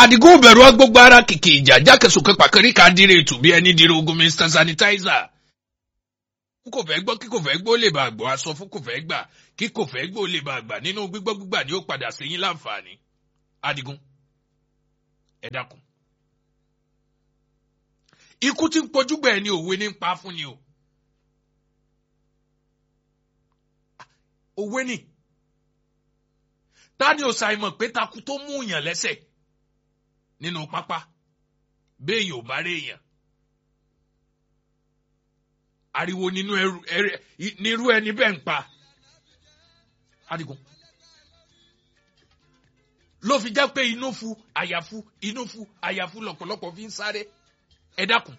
Àdìgún bẹ̀rù gbogbo ara kìkì ìjà jákèsókè pàkẹ́rì ká dire ètò bí ẹni dire ogun Mr Sanitizer. kò fẹ́ gbọ́ kí kò fẹ́ gbọ́ lè bá gbọ́ aṣọ fún kò fẹ́ gbà kí kò fẹ́ gbọ́ lè bá gbà nínú gbígbọ́ gbígbà ni ó padà sí yín láǹfààní. Àdìgún ẹ dákun. Ikú tí ń pojúgbà ẹni òwe ní ń pa fún ni o. Òwe ni. Ta ni ò ṣàìmọ̀ pé takú tó mú yàn lẹ́sẹ̀ nínú pápá béèyàn ò bá rí èèyàn. Ariwo nínú ẹrù nírú ẹni bẹ́ẹ̀ ń pa. Àdìgún. Ló fi jẹ́ pé inú fu àyàfu inú fu àyàfu lọ̀pọ̀lọpọ̀ fi ń sáré. Ẹ dákun.